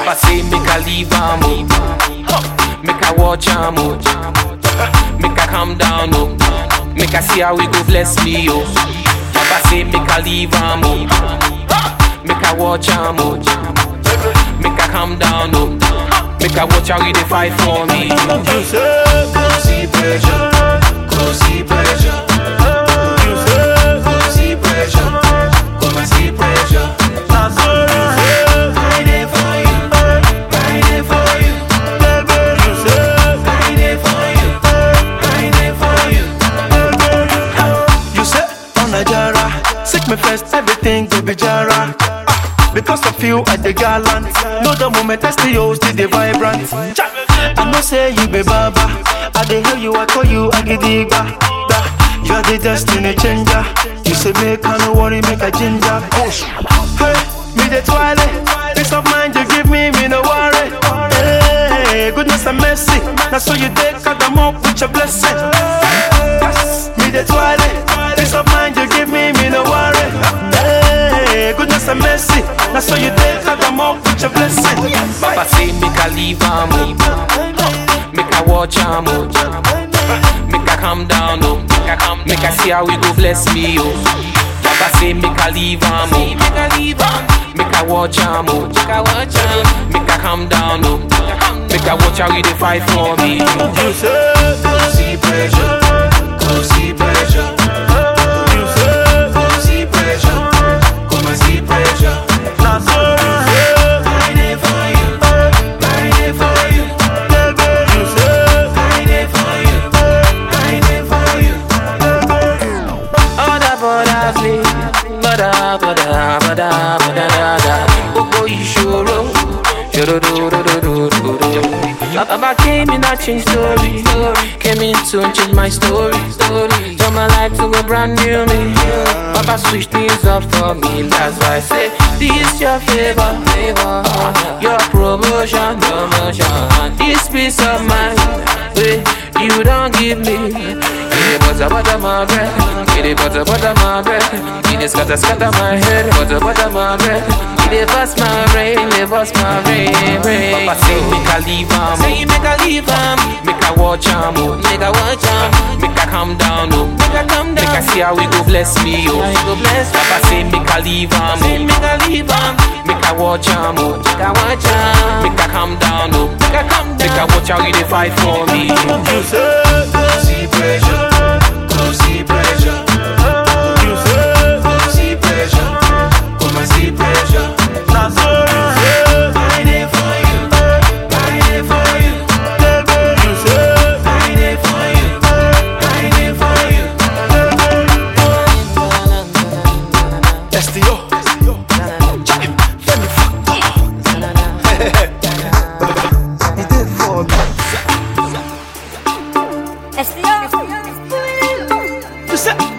Papa say make I leave am oh. Make I watch am oh. Make I calm down oh. Make I see how we go bless me oh. Papa say make I leave am oh. Make I watch am oh. Make I calm down oh. Make I watch how we dey fight for me. You say, Cozy pressure, cozy pressure, you say, cozy pressure, come and see pressure. na so you say, I dey for you, I dey for you, baby, you say, I dey for you, I dey for you. you say, on a jara, seek me first, everything go be jara. Ah, Because of you, I the gallant. Know the moment I see you, still the vibrant. Cha. I know say you be baba. I dey hear you, I call you, I get the ba. ba. You're the destiny changer. You say make I no worry, make a ginger. Push. Hey, me the twilight. Peace of mind you give me, me no worry. Hey, goodness and mercy. That's so you take cut them up with your blessing. Yes, me the twilight. Peace of mind you give me, me no worry. Hey, goodness and mercy. That's so you take cut them up with your blessing. Papa say make I leave am oh. Make I watch am oh. Make I calm down oh. Make I calm Make I see how we go bless me oh. Papa say make I leave am oh. Make I leave am. Make I watch am oh. Make I watch am. Make I calm down oh. Make I watch how we dey fight for me. You say, Cozy pressure, cozy pressure, you say, cozy pressure, come and see pressure. na so you say, I dey for you, I dey for you, baby, you say, I dey for you, I dey for you. Other brothers me, bada bada bada bada bada. Gbogbo ìṣòro, ṣòro do do do do do do. Baba came in and changed story, came in to change my story, story. Turn my life to a brand new me. Baba switched things up for me, that's why I say this your favor, favor. Your promotion, promotion. This peace of mind, wey you don't give me. Give butter, butter my bread. Give butter, butter my bread. Give it scatter, scatter my head. Butter, butter my bread. Give it bust my brain, it bust my brain, brain. Papa say make I leave am, say make I leave am, make I watch am, oh, make I watch am, make I calm down, oh, make I calm down, make I see how we go bless me, oh, how go bless. Papa say make I leave am, say make I leave am, make I watch am, oh, make I watch am, make I calm down, oh, make I calm down, make I watch how we dey fight for me. you say, Cozy pressure, cozy pressure, you say, cozy pressure, come and see pressure. na so you say, I dey for you, I dey for you, baby, you say, I dey for you, I dey for you. STO. Femi Factor. He did for me. SDR. You say,